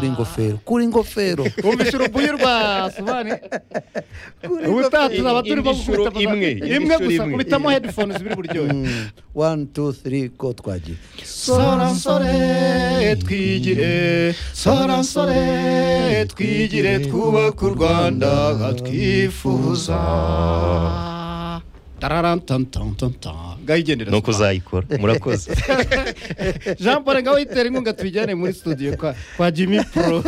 Coringofeiro, coringofeiro. 고민수로 부여봐 수반이 우타 투나 바투르 임디슈로 바고 임응이, 임가 임디슈로 구사 임응이. 우리 타모 헤드폰을 스비르 부르죠 Hum, One, two, three, quatro, quatro. 사랑설에 튀지레 사랑설에 튀지레 구와 굴관다 기푸사 따라란 탐탐탐탐 가이제니라 Ni ukuzayikora murakoze jean paul ngaho yitera inkunga tujyane muri studio kwa, kwa jimmy pro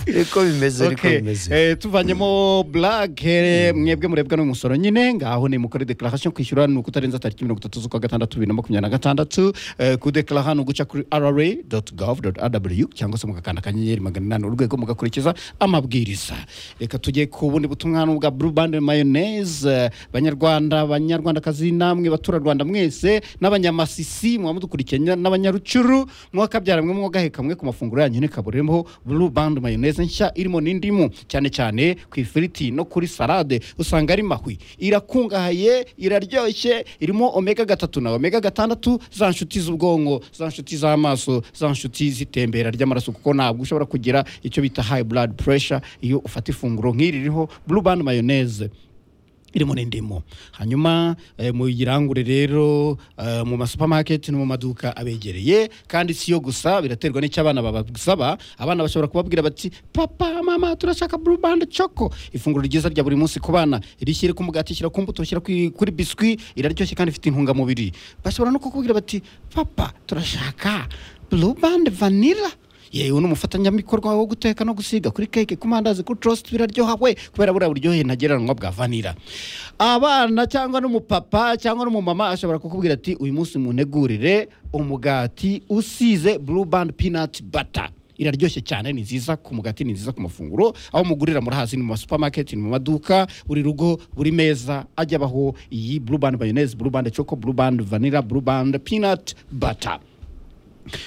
Riko bimeze, riko Okay. bimeze. Eh, tuvanyemo black eh, mwebwe murebwa n'umusoro nyine ngaho ni mukore declaration kwishyura ni ukutarenza tariki mirongo itatu z'ukwa gatandatu bibiri na makumyabiri na gatandatu Eh, kudeclara ni uguca kuri rra gov rw cyangwa se mugakanda akanyenyeri magana inani urwego mugakurikiza amabwiriza reka tujye ku bundi butumwa hano bwa blue band mayonnaise Eh, banyarwanda banyarwandakazi namwe baturarwanda mwese n'abanyamasisi muba mudukurikiye nya- n'abanyarucuru mwakabyara mwe mwagaheka mwe ku mafunguro yanyu nekaburemo blue band mayonnaise nshya irimo n'indimu cyane cyane ku ifiriti no kuri salade usanga ari mahwi irakungahaye iraryoshye irimo omega gatatu na omega gatandatu za nshuti z'ubwonko za nshuti z'amaso za nshuti z'itembera ry'amaraso kuko ntabwo ushobora kugira icyo bita high blood pressure iyo ufata ifunguro nk'iri ririho blue band mayonnaise irimo n'indimu hanyuma eh, muyirangure rero eh, mu masupamaketi no mu maduka abegereye kandi si yo gusa biraterwa n'icyo abana babasaba abana bashobora kubabwira bati papa mama turashaka blue band choco ifunguro ryiza rya buri munsi ku bana rishyire ku mugati shyira ku mbuto shyira kuri kuri biswi iraryoshye kandi ifite intungamubiri bashobora no kukubwira bati papa turashaka blue band vanilla yewe n'umufatanyabikorwa wo guteka no gusiga kuri keke ku mandazi kuri torositi biraryoha we kubera buriya buryohe ntagereranywa bwa vanira abana cyangwa n'umupapa cyangwa n'umumama ashobora kukubwira ati uyu munsi munegurire umugati usize blue band peanut butter iraryoshye cyane ni nziza ku mugati ni nziza ku mafunguro aho mugurira murahazi ni mu masupamaketi ni mu maduka buri rugo buri meza ajya abaho iyi blue band mayonnaise blue band choco blue band vanilla blue band peanut butter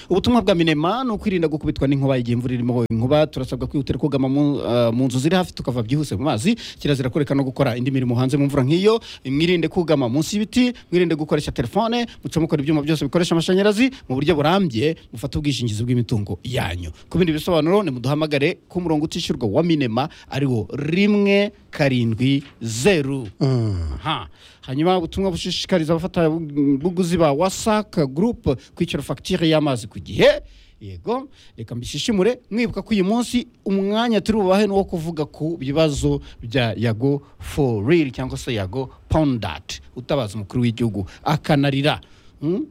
ubutumwa bwa minema ni ukwirinda gukubitwa n'inkuba igihe imvura irimo inkuba turasabwa kwihutira kugama mu eh, mu nzu ziri hafi tukava byihuse mu mazi kirazira kureka no gukora indi mirimo hanze mu mvura nk'iyo mwirinde kugama munsi y'ibiti mwirinde gukoresha telefone muce mukora ibyuma byose bikoresha amashanyarazi mu buryo burambye mufate ubwishingizi bw'imitungo yanyu ku bindi bisobanuro nimuduhamagare ku murongo utishyurwa wa minema ariwo rimwe karindwi zeru Aha. hanyuma ubutumwa bushishikariza abafatabuguzi ba wasaka gurupe kwishyura fagitire y'amazi ku gihe yego reka mbishishimure mwibuka ko uyu munsi umwanya turi bubahe ni uwo kuvuga ku bibazo bya yago for real cyangwa se yago pondati utabaza umukuru w'igihugu akanarira Hmm?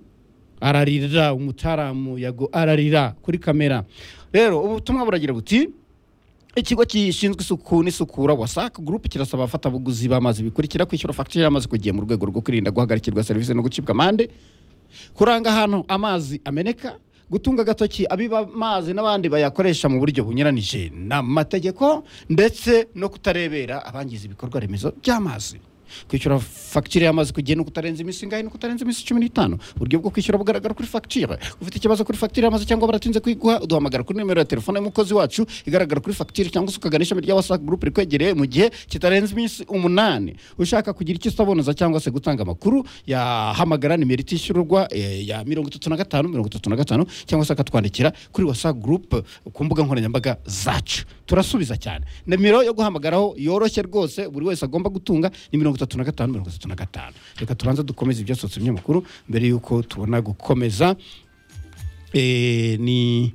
ararira umutaramu yago ararira kuri kamera rero ubutumwa buragira buti ikigo gishinzwe isuku n'isukura wasaka gurupe kirasaba abafatabuguzi b'amazi bikurikira kwishyura fagitire y'amazi ku gihe mu rwego rwo kwirinda guhagarikirwa serivisi no gucibwa amande kuranga ahantu amazi ameneka gutunga agatoki abiba amazi n'abandi bayakoresha mu buryo bunyuranije n'amategeko ndetse no kutarebera abangiza ibikorwa remezo by'amazi kwishyura fagitire y'amazi ku gihe ni ukutarenza iminsi ingahe ni ukutarenza iminsi cumi n'itanu uburyo bwo kwishyura bugaragara kuri fagitire ufite ikibazo kuri fagitire y'amazi cyangwa baratinze kuyiguha uduhamagara kuri nimero ya telefone y'umukozi wacu igaragara kuri fagitire cyangwa se ukagana ishami rya wasaka gurupe rikwegereye mu gihe kitarenze iminsi umunani ushaka kugira icyo usabonoza cyangwa se gutanga amakuru yahamagara nimero itishyurwa eh, ya mirongo itatu na gatanu mirongo itatu na gatanu cyangwa se akatwandikira kuri wasaka gurupe ku mbuga nkoranyambaga zacu turasubiza cyane nimero yo guhamagaraho yoroshye rwose buri wese agomba gutunga ni mirongo itatu na gatanu mirongo itatu na gatanu reka tubanze dukomeze ibyasohotse binyamakuru mbere y'uko tubona gukomeza Eh, ni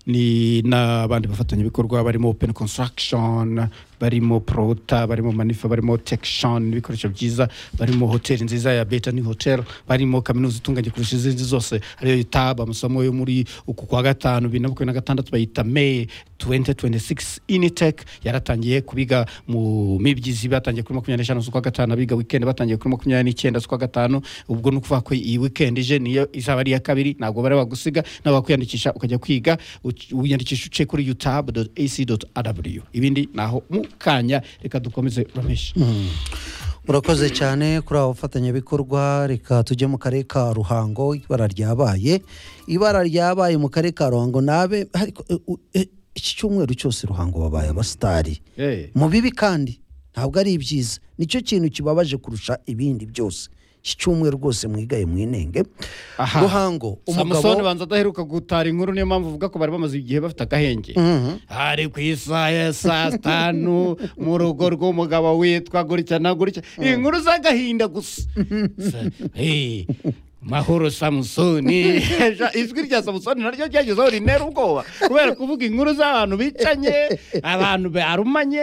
ni n'abandi bafatanyabikorwa barimo open construction barimo prota barimo manifa barimo tekishoni n'ibikoresho byiza barimo hoteli nziza ya beta ni hotel barimo kaminuza itunganye kurusha izindi zose ariyo itaba amasomo yo muri uku kwa gatanu bibiri na makumyabiri na gatandatu bayita may 2026 initec yaratangiye kubiga mu mibyizi batangiye kuri makumyabiri n'eshanu z'ukwa gatanu abiga weekend batangiye kuri makumyabiri n'icyenda z'ukwa gatanu ubwo ni ukuvuga ko iyi weekend ije niyo izaba ari iya kabiri ntabwo bari bagusiga nawe wakwiyandikisha ukajya kwiga uc- wiyandikisha uciye kuri utab ac rw ibindi ni aho mu kanya reka dukomeze rameshi Murakoze cyane kuri abo bafatanyabikorwa reka tujye mu karere ka Ruhango ibara ryabaye ibara ryabaye mu karere ka Ruhango nabe ariko eh, u- eh, iki cyumweru cyose Ruhango babaye abasitari Eh. mu bibi kandi ntabwo ari ibyiza nicyo kintu kibabaje kurusha ibindi byose iki cyumweru rwose mwigaye mwinenge Aha. ruhango samusoni umugabo banza adaheruka gutara inkuru niyo mpamvu uvuga ko bari bamaze igihe bafite agahenge Mhm. hari ku isaha ya saa tanu mu rugo rw'umugabo witwa gutya na gutya inkuru z'agahinda gusa Sa- hey, mahoro samusoni Ja- ijwi rya samusoni naryo ryagezeho rintera ubwoba kubera kuvuga inkuru z'abantu bicanye abantu barumanye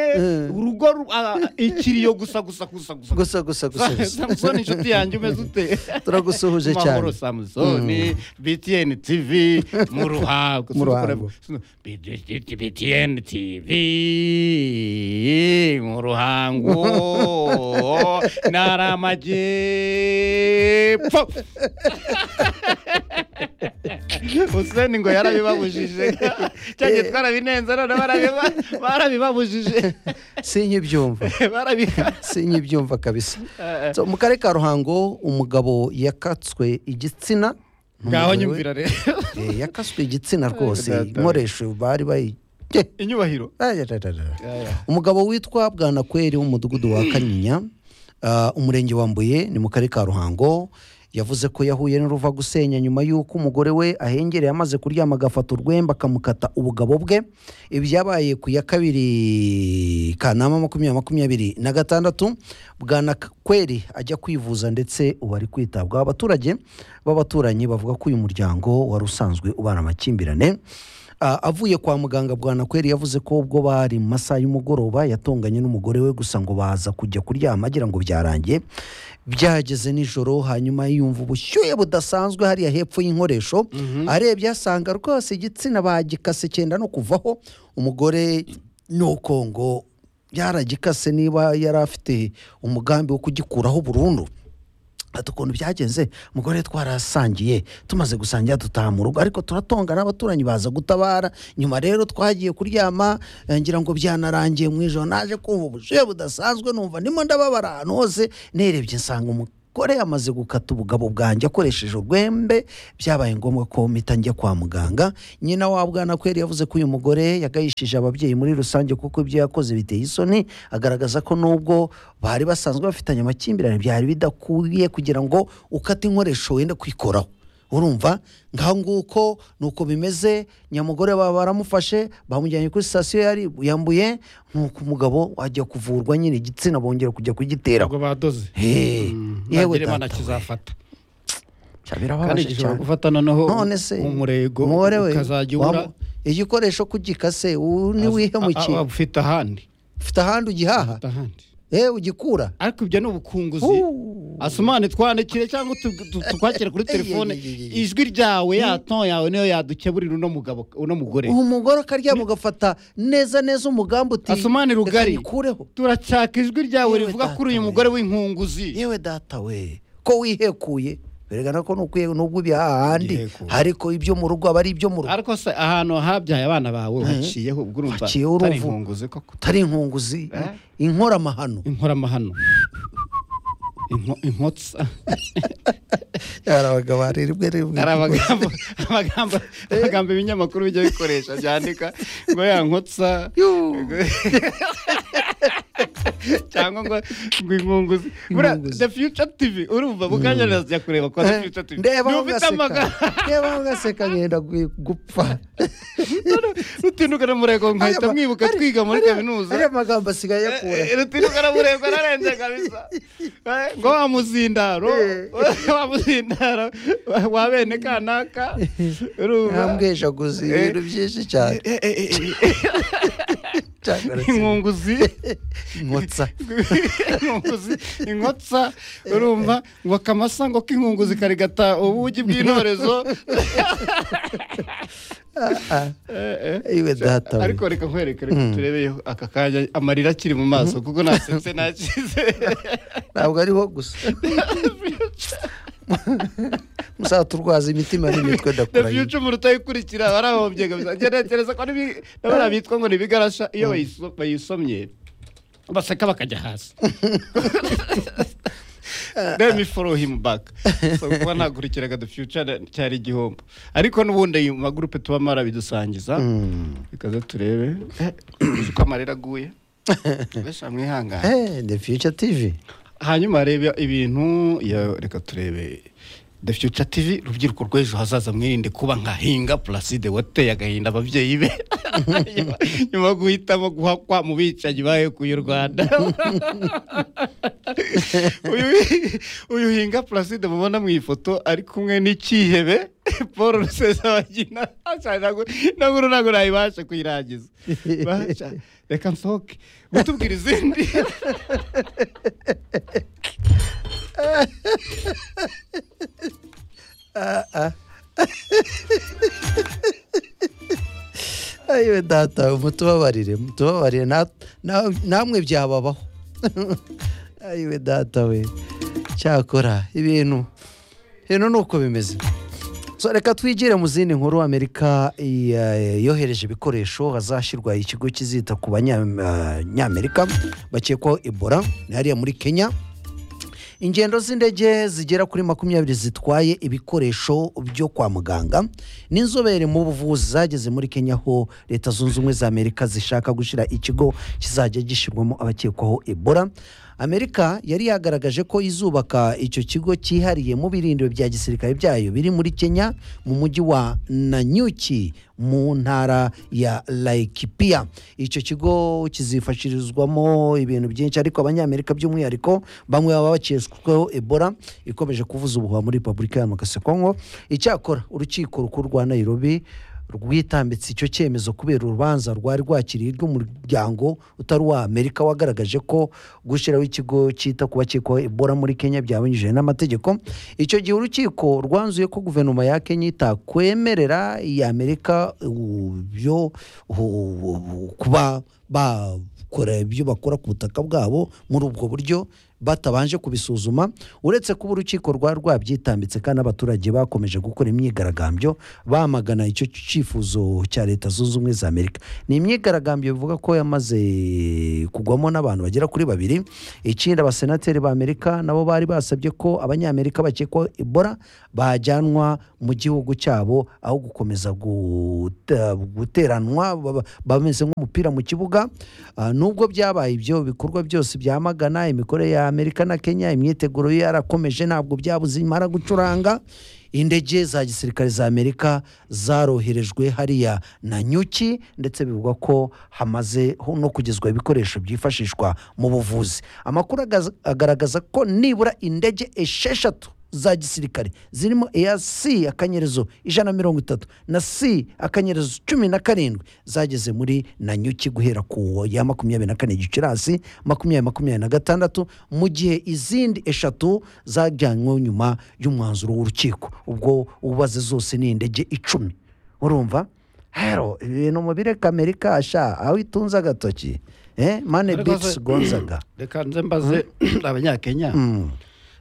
urugo ru- a- ikiriyo gusa gusa gusa gusa gusa gusa gusa gusa samusoni inshuti yanjye umeze ute turagusuhuje mahoro cyane samusoni btn tv mu ruhango Mu ruhango. btn tv mu ruhango ntara amajyepfo Hussein ngo yarabibabujije cyanjye twarabinenze none barabiba- barabibabujije sinkibyumva barabiha sinkibyumva kabisa So, mu karere ka ruhango umugabo yakatswe igitsina Umugore ngaho we, nyumvira rero eh, yakatswe igitsina Data rwose we. inkoresho bari bayi Eh, inyubahiro aya, da, da, da. umugabo witwa bwanakweri w'umudugudu wa kanyinya ah, umurenge wa mbuye ni mu karere ka ruhango yavuze ko yahuye n'uruva gusenya nyuma y'uko umugore we ahengereye amaze kuryama agafata urwembe akamukata ubugabo bwe ibi byabaye ku ya kabiri kanama makumyabiri makumyabiri na gatandatu bwanakweri ajya kwivuza ndetse ubu ari kwitabwaho abaturage b'abaturanyi bavuga ko uyu muryango wari usanzwe ubana amakimbirane Ah, avuye kwa muganga bwanakweri yavuze ko ubwo bari mu masaha y'umugoroba yatonganye n'umugore we gusa ngo baza kujya kuryama agira ngo byarangiye byageze nijoro hanyuma yumva ubushyuhe budasanzwe hariya hepfo y'inkoresho arebye asanga rwose igitsina bagikase cyenda no kuvaho umugore nuko ngo yaragikase niba yari afite umugambi wo kugikuraho burundu ati ukuntu byagenze umugore twarasangiye tumaze gusangira dutaha mu rugo ariko turatongana abaturanyi baza gutabara nyuma rero twagiye kuryama eh, ngira ngo byanarangiye mu ijoro naje kumva ubushyuhe budasanzwe numva ndimo ndababara ahantu hose nerebye nsanga umugore yamaze gukata ubugabo bwanjye akoresheje urwembe byabaye ngombwa ko mpita njya kwa muganga nyina wa bwanakweri yavuze ko uyu mugore yagayishije ababyeyi muri rusange kuko ibyo yakoze biteye isoni agaragaza ko nubwo bari basanzwe bafitanye amakimbirane byari bidakwiriye kugira ngo ukate inkoresho wenda kwikoraho urumva ngaho nguko ni uko bimeze nyamugore baba baramufashe bamujyanye kuri sitasiyo yari yambuye nuko umugabo ajya kuvurwa nyine igitsina bongera kujya kugiteraho ntabwo badoze Hey, yewe nagire imana data we. kizafata kandi birababaje gishobora cyane gufata noneho none se umurego umugore we ukazajya ubura wamu- igikoresho kugikase ubu niwihemukiye a- a- ufite ahandi ufite ahandi ugihaha ufite ahandi eh ugikura ariko ibyo ni ubukunguzi Uh. asumane twandikire cyangwa tu- tu- tukwakire kuri Ey, telefone ey, ey, ey, ey. ijwi ryawe yato yawe niyo yadukeburira uno mugabo uno mugore umugore akaryama ugafata neza neza umugambi uti asumane "Reka rugari nyikureho." turashaka ijwi ryawe Yewe rivuga data kuri uyu we. mugore w'inkunguzi yewe data we ko wihekuye biregana ko nukwiye nubwo uri ahandi Igiheko. ariko ibyo mu rugo aba ari ibyo mu rugo ariko se ahantu habyaye abana bawe haciyeho ubwo urumva Haciye urumva. atari inkunguzi koko utari inkunguzi inkoramahano inkoramahano Inko- inkotsa ari abagabo hari rimwe rimwe hari amagambo amagambo amagambo ibinyamakuru bijya bikoresha byandika ngo ya nkotsa cyangwa ngo ngo inkunguzi buriya Inkunguzi. the future tv urumva bukanya nazajya kureba kwa the future tv ndeba Niba aho ugaseka ufite amagambo ndeba aho ugaseka ngenda gu- gupfa rutinuka na murego nkahita mwibuka twiga muri kaminuza ariya magambo asigaye akura Eh, eh, rutinuka na murego ararenze kabisa Eh, ngo wa muzindaro wa muzindaro wa bene kanaka urumva ntambwejaguzi Eh. ibintu byinshi cyane Eh, eh, eh, eh. Cyangwa se- inkunguzi nkotsa inkunguzi inkotsa urumva ngo akamasa ngo k'inkunguzi karigata ubugi bw'intorezo Eh, eh. iwe data we. ariko reka nkwereke reka turebeyeho aka kanya amarira akiri mu maso kuko nasetse nakize ntabwo ariho gusa muzaturwaza imitima n'imitwe the ndakura future mu rutayikurikira barahombye kabisa njye ntekereza ko nibi- n'abariya bitwa ngo ni ibigarasha iyo bayiso- bayisomye baseka bakajya hasi let me follow him back so kuba nakurikiraga the future na- cyari igihombo ariko n'ubundi ayo magurupe tuba marabidusangiza ikaze turebe Eh, uzi uko amarira aguye mbese mwihangane the future tv hanyuma reba ibintu ya- reka turebe the future tv urubyiruko rw'ejo hazaza mwirinde kuba nka hinga placide wateye agahinda ababyeyi be Nyuma- nyuma yo guhitamo guhakwa mu bicanyi bahekuye u rwanda Uyu- uyu hinga placide mubona mu ifoto ari kumwe n'ikihebe paul rusesabagina naguru ntabwo nayibasha kuyirangiza Basha, reka nsohoke mutubwira izindi ayiwe data mutubabarire mutubabarire na- na- namwe byababaho ayiwe data we cyakora ibintu ibintu ni uko bimeze So, reka twigire mu zindi nkuru amerika iya- yohereje ibikoresho hazashyirwa ikigo kizita ku banyamerika bakekwaho ebola ni hariya muri kenya ingendo z'indege zigera kuri makumyabiri zitwaye ibikoresho byo kwa muganga n'inzobere mu buvuzi zageze muri kenya aho leta zunze ubumwe za amerika zishaka gushyira ikigo kizajya gishyirwamo abakekwaho ebola amerika yari yagaragaje ko izubaka icyo kigo cyihariye mu birindiro bya gisirikare byayo biri muri kenya mu mujyi wa nanyuki mu ntara ya laikipia icyo kigo kizifashirizwamo ibintu byinshi ariko abanyamerika by'umwihariko bamwe baba bakesweho ebola ikomeje kuvuza ubuhuha muri repubulika ya kongo icyakora urukiko rukuru rwa nairobi rwitambitse icyo cyemezo kubera urubanza rwari rwakiriye rw'umuryango utari uwa amerika wagaragaje ko gushyiraho ikigo cyita ku bakekwaho ebola muri kenya byabanyije n'amategeko icyo gihe urukiko rwanzuye ko guverinoma ya kenya itakwemerera iya amerika uh, byo uh, uh, kuba bakora ibyo bakora ku butaka bwabo muri ubwo buryo batabanje kubisuzuma uretse kuba urukiko rwari rwabyitambitse kandi abaturage bakomeje gukora imyigaragambyo bamagana icyo cyifuzo cya leta zunze ubumwe za amerika ni imyigaragambyo bivuga ko yamaze kugwamo n'abantu bagera kuri babiri ikindi abasenateri ba amerika nabo bari basabye ko abanyamerika bakekwaho ebola bajyanwa mu gihugu cyabo aho gukomeza guta- guteranwa baba- bameze nk'umupira mu kibuga Ah, nubwo byabaye ibyo bikorwa byose byamagana imikorere ya amerika na kenya imyiteguro yo yarakomeje ntabwo byabuze imara gucuranga indege za gisirikare za amerika zaroherejwe hariya na nyuki ndetse bivugwa ko hamaze ho no kugezwa ibikoresho byifashishwa mu buvuzi amakuru agaza- agaragaza ko nibura indege esheshatu za gisirikare zirimo eya si akanyerezo ijana na mirongo itatu na si akanyerezo cumi na karindwi zageze muri nanyuki guhera ku ya makumyabiri na kane gicurasi makumyabiri makumyabiri na gatandatu mu gihe izindi eshatu zajyanywe nyuma y'umwanzuro w'urukiko ubwo ubaze zose ni indege icumi urumva hero ibintu mu bireka amerika asha aho itunze agatoki eh, mane Ariko bitsi se- gonzaga reka nze mbaze abanyakenya Mm.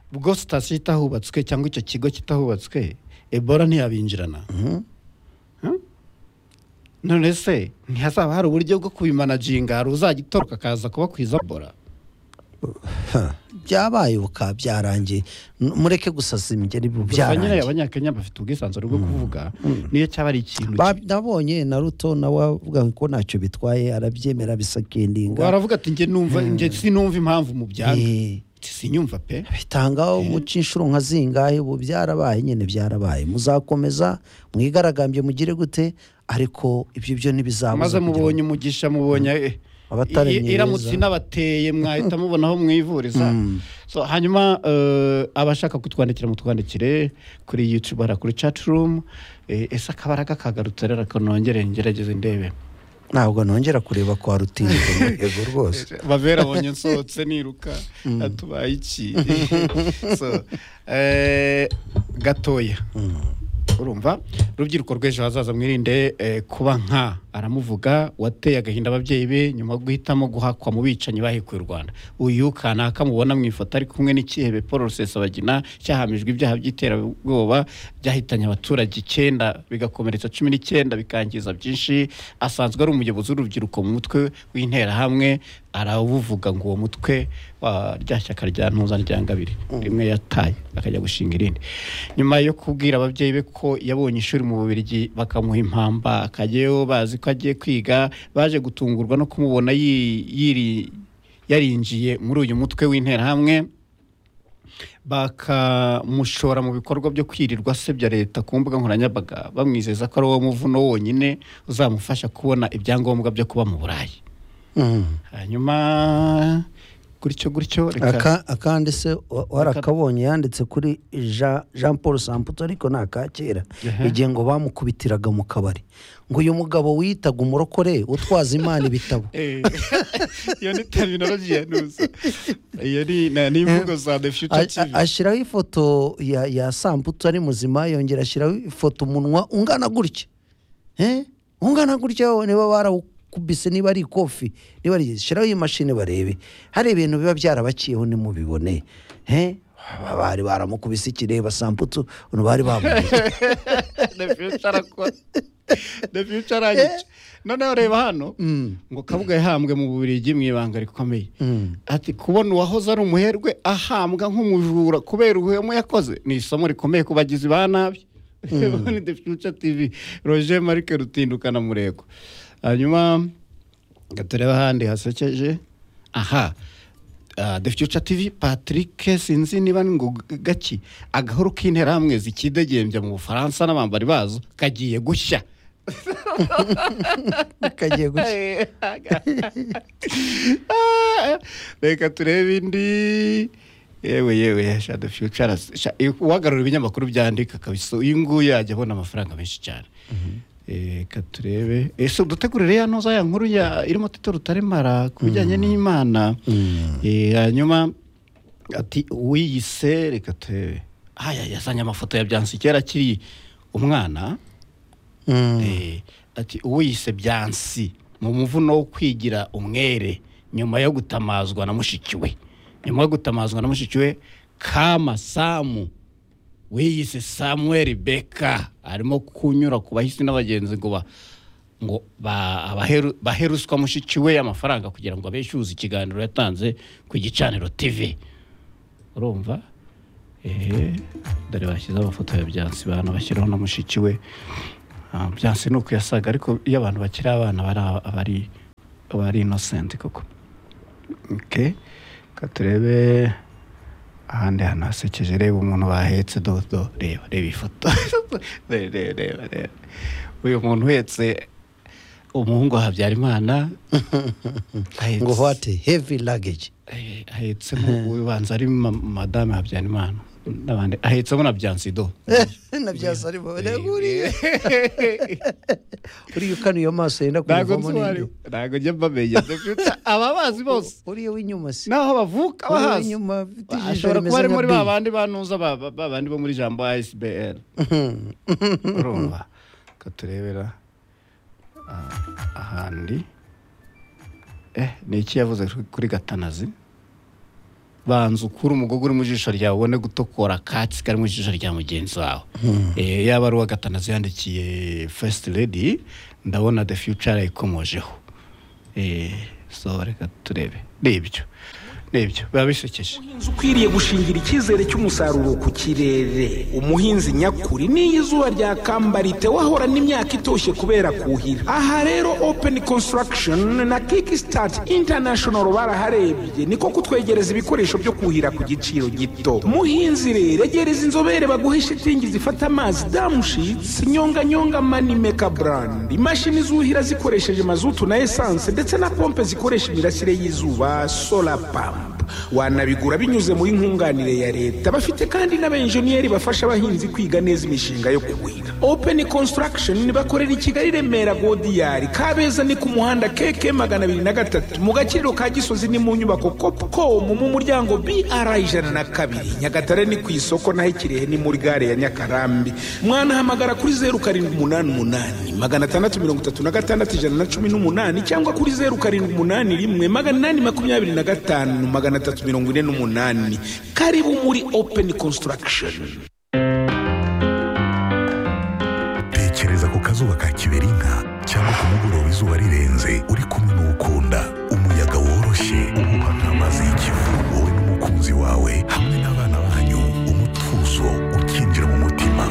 ubwo sitasiyo itahubatswe cyangwa icyo kigo kitahubatswe ebola ntiyabinjirana Hmm? none se ntihazaba hari uburyo bwo kubimanaginga hari uzajya itoroka akaza kubakwiza ebola Ha, byabaye uka byarangiye N- mureke gusasa imigeri bu- gusa nyine byarangiye abanyakenya bafite ubwisanzure bwo kuvuga niyo cyaba ari ikintu Ba- nabonye na ruto nawe avuga ko ntacyo bitwaye arabyemera bisakendinga waravuga ati njye numva njye sinumva impamvu mu byanga Eh, sinyumva pe bitangaho muca inshuro nka zingahe ubu byarabaye nyine byarabaye muzakomeza mwigaragambye mugire gute ariko ibyo byo ntibizabuza maze kugira ngo mubonye umugisha mubonye eh, Abatari i- mwiza. iramutse inabateye mwahita mubona aho mwivuriza So, hanyuma eh, abashaka kutwandikira mutwandikire kuri youtube hara kuri chat room Eh, ese akabaraga kagarutse rero ariko nongere ngerageze ndebe ntabwo nongera kureba kwa rutindo mu rwego rwose bavera abonye nsohotse niruka atubaye iki So, eh, gatoya urumva urubyiruko rw'ejo hazaza mwirinde eh, kuba nka aramuvuga wateye agahinda ababyeyi be nyuma yo guhitamo guhakwa mu bicanyi bahekuye u rwanda uyu kanaka mubona mu ifoto ari kumwe n'ikihebe paul rusesabagina cyahamijwe ibyaha by'iterabwoba byahitanye abaturage icyenda bigakomeretsa cumi n'icyenda bikangiza byinshi asanzwe ari umuyobozi w'urubyiruko mu mutwe w'interahamwe arabuvuga ngo uwo mutwe wa rya shyaka rya ntuza rya ngabiri rimwe yataye akajya gushinga irindi nyuma yo kubwira ababyeyi be ko yabonye ishuri mu bubirigi bakamuha impamba akajyayo bazi ko agiye kwiga baje gutungurwa no kumubona yi- yiri- yarinjiye muri uyu mutwe w'interahamwe bakamushora mu bikorwa byo kwirirwa asebya leta ku mbuga nkoranyambaga bamwizeza ko ari uwo muvuno wonyine uzamufasha kubona ibyangombwa byo kuba mu burayi Mm. hanyuma gutyo gutyo reka Aka- akandi se wa- warakabonye yanditse kuri Jean- jean paul samputo ariko ni aka kera Ehe. igihe ngo bamukubitiraga mu kabari ngo uyu mugabo wiyitaga umurokore utwaza imana ibitabo Eh, iyo ni terminology ya nusa iyo ni na- ni imvugo za the future A- tv a- ashyiraho ifoto ya, ya samputu ari muzima yongera ashyiraho ifoto umunwa ungana gutya Eh? ungana gutya wowe niba barawukubise niba ari ikofi niba ari shyiraho iyi mashini barebe hari ibintu biba byarabaciyeho nimubibone Eh? Ba- bari baramukubise ikireba samputu ubu bari bamubonye the future arakora the future aragica noneho reba hano ngo kabuga yahambwe mu bubiligi mu ibanga rikomeye ati kubona uwahoze ari umuherwe ahambwa nk'umujura kubera ubuhemu yakoze ni isomo rikomeye ku bagizi ba nabi ni the future tv roger marike rutindukana murego hanyuma ngo turebe ahandi hasekeje aha Ah, the future tv patrick sinzi niba ni ngo gaki agahoro k'interahamwe zikidegembya mu bufaransa n'abambari bazo kagiye gushya kagiye gutya reka turebe indi yewe yewe sha the future aras- sha- iyo uhagarara ibinyamakuru byandika kabisa uyu nguyu yajya abona amafaranga menshi cyane Eh, reka turebe ese udutegurire ya ntoza ya nkuru ya irimo tito rutaremara ku bijyanye n'imana Eh, hanyuma ati uwiyise reka turebe aya yazanye amafoto ya byansi kera akiri umwana Mm. Eh, ati uwiyise byansi mu muvuno wo kwigira umwere nyuma yo gutamazwa na mushiki we nyuma yo gutamazwa na mushiki we kama samu wiyise samuel beka arimo kunyura ku bahisi n'abagenzi ngo ba ngo ba- abaheru- baheruswa mushiki we amafaranga kugira ngo abeshyuze ikiganiro yatanze ku gicaniro tv urumva ehe dore bashyizeho amafoto ya byansi bantu bashyiraho na mushiki we Ah, byansi ni uko yasaga ariko iyo abantu bakiri abana bari aba ari aba ari innocent koko okay ka turebe ahandi hantu hasekeje reba umuntu bahetse dodo reba reba ifoto reba reba reba reba uyu muntu uhetse umuhungu wa habyarimana ahetse- ngo hwate heavy luggage eh, ahetsemo ubanza ari ma- madame habyarimana n'abandi ahetsemo na byansido nabyasa ari bo uriya uriya ukanuye amaso yenda ntabwo kumuvamo nsobanura n'indi ntabwo njya mbamenya dufite ababazi bose uriya w'inyuma si n'aho bavuka Uriya bahazi w'inyuma afite ijisho ashobora rimeze kuba ari nka muri bibi. ba bandi banuza ba- ba- ba bandi bo muri jambo asbr urumva ko turebera ah, ahandi eh ni iki yavuze kuri gatanazi banza ukura umugogo uri mu jisho ryawe ubone gutokora akatsi kari mu jisho rya mugenzi wawe Eh, yaba ari uwa gatanazi yandikiye first lady ndabona the future yayikomojeho Eh, so reka turebe ni ibyo ni ibyo biba bisekeje umuhinzi ukwiriye gushingira icyizere cy'umusaruro ku kirere umuhinzi nyakuri n'iyo izuba ryakambarite wahora n'imyaka itoshye kubera kuhira aha rero open construction na kickstart international baraharebye niko kutwegereza ibikoresho byo kuhira ku giciro gito muhinzi rero egereza inzobere baguhe shitingi zifata amazi damushitsi nyonganyonga manimeka brand imashini zuhira zikoresheje mazutu na esanse ndetse na pompe zikoresha imirasire y'izuba solar pump wanabigura binyuze muri nkunganire ya leta bafite kandi n'abenjeniyeri bafasha abahinzi kwiga neza imishinga yo kuhira open construction bakorera i kigali remera godiyari kabeza ni ku muhanda keke magana abiri na gatatu mu gaciro ka gisozi ni mu nyubako copcom mu muryango br ijana na kabiri nyagatare ni ku isoko naho ikirehe ni muri gare ya nyakarambi mwanahamagara kuri zeru karindwi umunani umunani magana atandatu mirongo itatu na gatandatu ijana na cumi n'umunani cyangwa kuri zeru karindwi umunani rimwe magana inani makumyabiri na gatanu magana atatu mirongo ine n'umunani karibu muri open construction tekereza ku kazuba ka kiberinka cyangwa ku mugoroba izuba rirenze uri kumwe n'uwukunda umuyaga woroshye uhuha nk'amazi y'ikivu wowe n'umukunzi wawe hamwe n'abana banyu umutuzo ukinjira mu mutima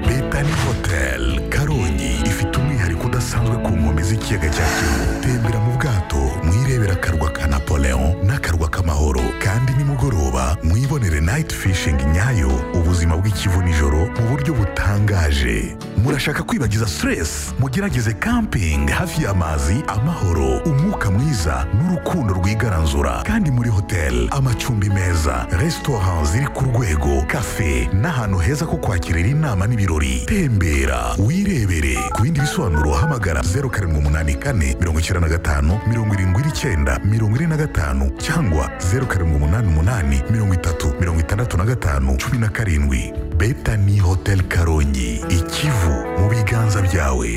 betani hoteli karongi ifite umwihariko udasanzwe ku nkombe z'ikiyaga cya kivu tembera mu bwato mwirebera akarwa ka napoleon n'akarwa k'amahoro kandi nimugoroba mwibonere nayiti fishingi nyayo ubuzima bw'ikivu nijoro mu buryo butangaje murashaka kwibagiza siteresi mugerageze kampingi hafi y'amazi amahoro umwuka mwiza n'urukundo rwigaranzura kandi muri hoteli amacumbi meza resitora ziri ku rwego kafe n'ahantu heza ko kwakirira inama n'ibirori tembera wirebere ku bindi bisobanuro hamagara zeru karindwi umunani kane mirongo icyenda na gatanu mirongo irindwi n'icyenda mirongo ine na gatanu cyangwa zeru karindwi umunani umunani mirongo itatu mirongo itandatu na gatanu cumi na karindwi beta ni hoteli karongi ikivu mu biganza byawe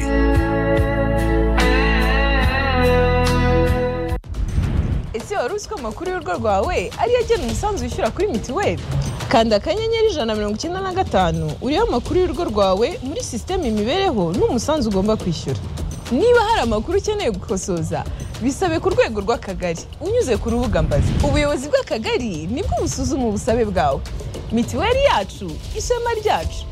ese wari uzi ko amakuru y'urugo rwawe ariyo agena umusanzu wishyura kuri mituweli kanda akanyenyeri ijana na mirongo icyenda na gatanu uriho amakuru y'urugo rwawe muri sisiteme imibereho n'umusanzu ugomba kwishyura niba hari amakuru ukeneye gukosoza bisabe ku rwego rw'akagari unyuze ku rubuga mbazi ubuyobozi bw'akagari nibwo busuzuma ubusabe bwawe mituweli yacu ishema ryacu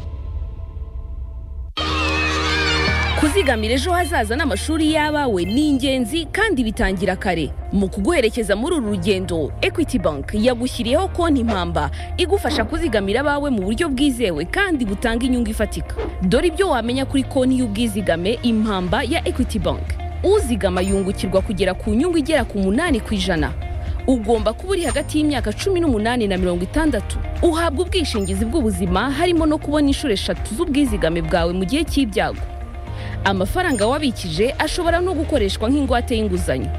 kuzigamira ejo hazaza n'amashuri y'abawe ni ingenzi kandi bitangira kare mu kuguherekeza muri uru rugendo equity bank yagushyiriyeho konti mpamba igufasha kuzigamira abawe mu buryo bwizewe kandi butanga inyungu ifatika dore ibyo wamenya kuri konti y'ubwizigame impamba ya equity bank uzigama yungukirwa kugera ku nyungu igera ku munani ku ijana ugomba kuba uri hagati y'imyaka cumi n'umunani na mirongo itandatu uhabwa ubwishingizi bw'ubuzima harimo no kubona inshuro eshatu z'ubwizigame bwawe mu gihe cy'ibyago amafaranga wabikije ashobora no gukoreshwa nk'ingwate y'inguzanyo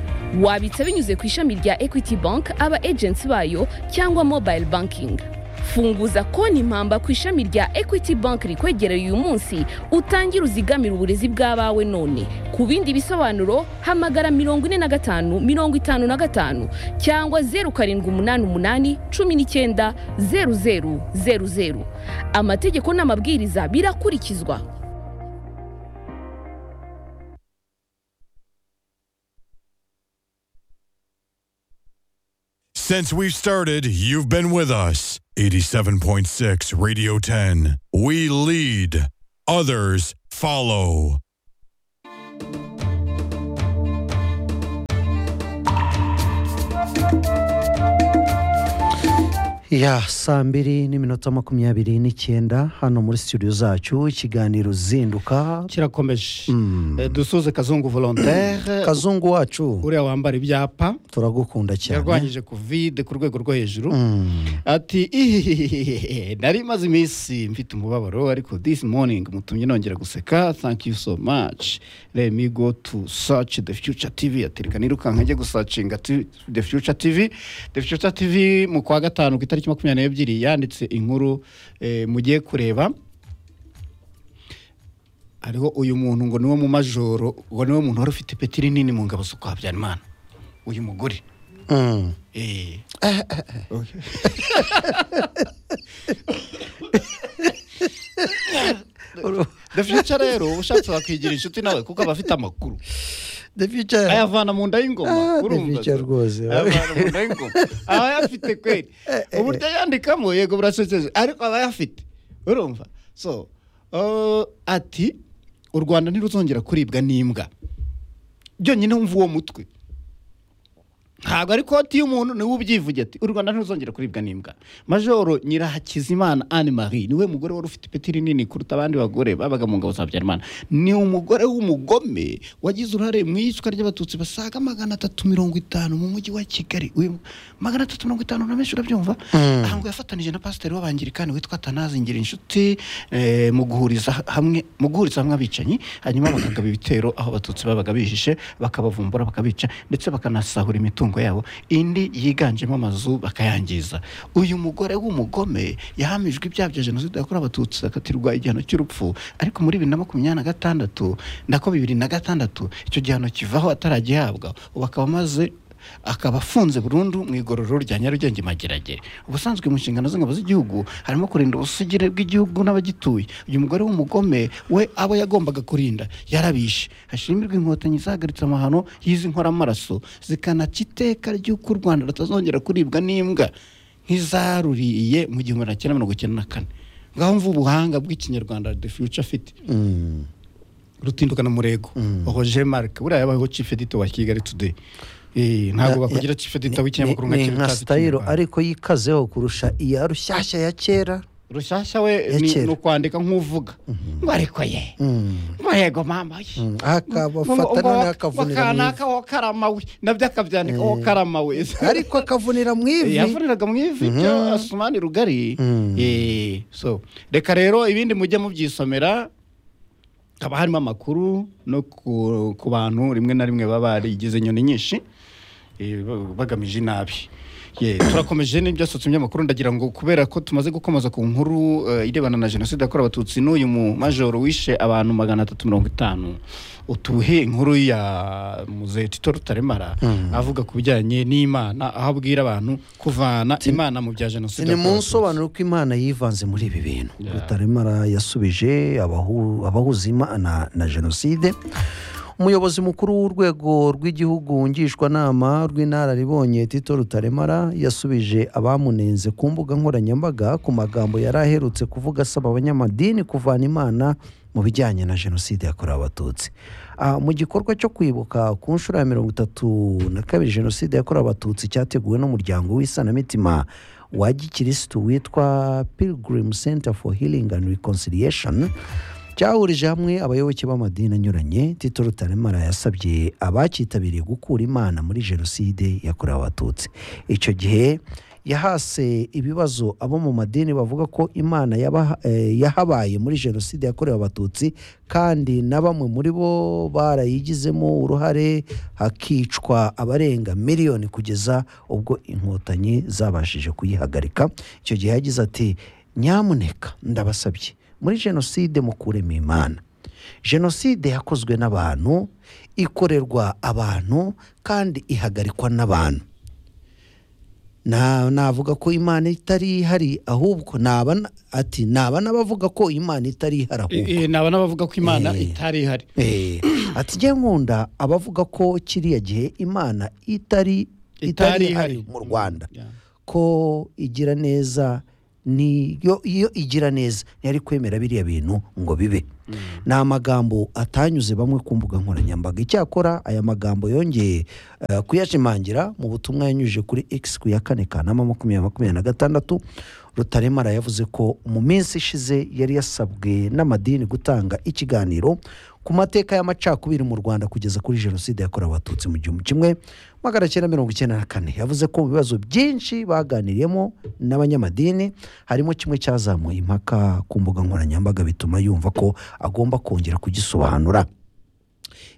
wabitsa binyuze ku ishami rya equity bank aba agency bayo cyangwa mobile banking funguza konti mpamba ku ishami rya equity bank rikwegereye uyu munsi utangire uzigamire uburezi bw'abawe none ku bindi bisobanuro hamagara mirongo ine na gatanu mirongo itanu na gatanu cyangwa zeru karindwi umunani umunani cumi n'icyenda zeru zeru zeru zeru amategeko n'amabwiriza birakurikizwa Since we've started, you've been with us. 87.6 Radio 10. We lead, others follow. ya saa mbiri n'iminota makumyabiri n'icyenda hano muri studio zacu ikiganiro zinduka kirakomeje Eh, dusuze kazungu volontaire kazungu wacu uriya wambara ibyapa turagukunda cyane yarwanyije kovide ku rwego rwo hejuru Mm. ati "Ihihihihihi, nari maze iminsi mfite umubabaro ariko this morning mutumye nongera guseka thank you so much let me go to search the future tv atereka nirukanka njye gusacinga tu- the future tv the future tv mu kwa gatanu ku itariki makumyabiri n'ebyiri yanditse inkuru eh, mugiye kureba hariho uyu muntu ngo niwe mu majoro ngo niwe muntu wari ufite peti rinini mu ngabo zo kwa habyarimana uyu mugore Mm. Eh. The Future rero uba ushatse wakwigira inshuti nawe kuko aba afite amakuru The future. ayavana mu nda y'ingoma Ah, urumva The future rwose. ayavana mu nda y'ingoma aba ayafite kweri uburyo yandikamo yego burasekeje ariko aba ayafite urumva so uh, ati u rwanda ntiruzongera kuribwa n'imbwa byonyine wumva uwo mutwe ntabwo ari koti y'umuntu niwe ubyivuge ati u rwanda ntiruzongera kuribwa n'imbwa majoro nyirahakizimana anne marie niwe mugore wari ufite ipeti rinini kuruta abandi bagore babaga mu ngabo za habyarimana ni umugore w'umugome wagize uruhare mu iyicwa ry'abatutsi basaga magana atatu mirongo itanu mu mujyi wa kigali Uyu- magana atatu mirongo itanu uramenshi urabyumva aha ngo yafatanije na pasiteri w'abangirikani witwa tanazi ngira inshuti eh, mu guhuriza hamwe mu guhuriza hamwe abicanyi hanyuma bakagaba ibitero aho abatutsi babaga bihishe bakabavumbura bakabica ndetse bakanasahura imitungo yabo indi yiganjemo amazu bakayangiza uyu mugore w'umugome yahamijwe ibyaha bya jenoside yakorewe abatutsi akatirwa igihano cy'urupfu ariko muri bibiri na makumyabiri na gatandatu nako bibiri na gatandatu icyo gihano kivaho ataragihabwa ubu akaba amaze akaba afunze burundu mu igororero rya nyarugenge mageragere ubusanzwe mu nshingano z'ingabo z'igihugu harimo kurinda ubusugire bw'igihugu n'abagituye uyu mugore w'umugome we abo yagombaga kurinda yarabishe hashimirwa inkotanyi zahagaritse amahano y'izi nkoramaraso zikanaca iteka ry'uko u rwanda rutazongera kuribwa n'imbwa nk'izaruriye mu gihumbi magana cyenda mirongo icyenda na kane ngaho mva ubuhanga bw'ikinyarwanda the future afite rutindukana murego roger marc buriya yabayeho chief editor wa kigali today Eh, ntabwo bakubwira ati fata igitabo cy'inyamakuru nka ni kiriya nka utazi sitayiro Ikinyarwanda." ariko yikazeho kurusha iya rushyashya ya kera rushyashya we Ya ni kera. ni ukwandika nk'uvuga ngo ariko ye murego mama we akabafata none akavunira mu ivi akanaka wo karama we nabyo akabyandika wo karama we ariko akavunira mu ivi yavuniraga mu ivi byo asumani rugari Eh, so reka rero ibindi mujye mubyisomera haba harimo amakuru no ku, ku bantu rimwe na rimwe baba barigize inyoni nyinshi eh, ba- bagamije inabi Ye, turakomeje n'ibyasohotse ibinyamakuru ndagira ngo kubera ko tumaze gukomeza ku nkuru eh, irebana na jenoside yakorewe abatutsi n'uyu mu majoro wishe abantu magana atatu mirongo itanu utuhe inkuru ya muzehe tito rutaremara avuga ku bijyanye n'imana aho abwira abantu kuvana imana mu bya jenoside ni mu yakorewe abatutsi. nsobanuro ko imana yivanze muri ibi bintu rutaremara yasubije abahu- abahuza imana na jenoside umuyobozi mukuru w'urwego rw'igihugu ngishwanama rw'inararibonye tito rutaremara yasubije abamunenze ku mbuga nkoranyambaga ku magambo yari aherutse kuvuga asaba abanyamadini kuvana imana mu bijyanye na jenoside yakorewe abatutsi Ah, mu gikorwa cyo kwibuka ku nshuro ya mirongo itatu na kabiri jenoside yakorewe abatutsi cyateguwe n'umuryango w'isanamitima wa gikirisitu witwa pilgrim center for healing and reconciliation cyahurije hamwe abayoboke b'amadini anyuranye tito rutaremara yasabye abacyitabiriye gukura imana muri jenoside yakorewe abatutsi icyo gihe yahase ibibazo abo mu madini bavuga ko imana yaba- eh, yahabaye muri jenoside yakorewe abatutsi kandi na bamwe muri bo barayigizemo uruhare hakicwa abarenga miliyoni kugeza ubwo inkotanyi zabashije kuyihagarika icyo gihe yagize ati nyamuneka ndabasabye muri jenoside mukuremo imana jenoside yakozwe n'abantu ikorerwa abantu kandi ihagarikwa n'abantu na navuga ko imana itari ihari ahubwo naba na- ati naba n'abavuga ko imana itari ihari ahubwo Eh, eh, ni abana bavuga ko imana Eh. itari ihari Eh, ati njye nkunda abavuga ko kiriya gihe imana itari Itari itari ihari ihari. mu rwanda Yeah. ko igira neza niyo iyo igira neza ntiyari kwemera biriya bintu ngo bibe ni amagambo atanyuze bamwe ku mbuga nkoranyambaga icyakora aya magambo yongeye eh, kuyashimangira mu butumwa yanyujije kuri x ku ya kane kanama makumyabiri makumyabiri na gatandatu rutaremara yavuze ko mu minsi ishize yari yasabwe n'amadini gutanga ikiganiro ku mateka y'amacakubiri mu rwanda kugeza kuri jenoside yakorewe abatutsi mu gihumbi kimwe magana cyenda mirongo icyenda na kane yavuze ko mu bibazo byinshi baganiriyemo n'abanyamadini harimo kimwe cyazamuye impaka ku mbuga nkoranyambaga bituma yumva ko agomba kongera kugisobanura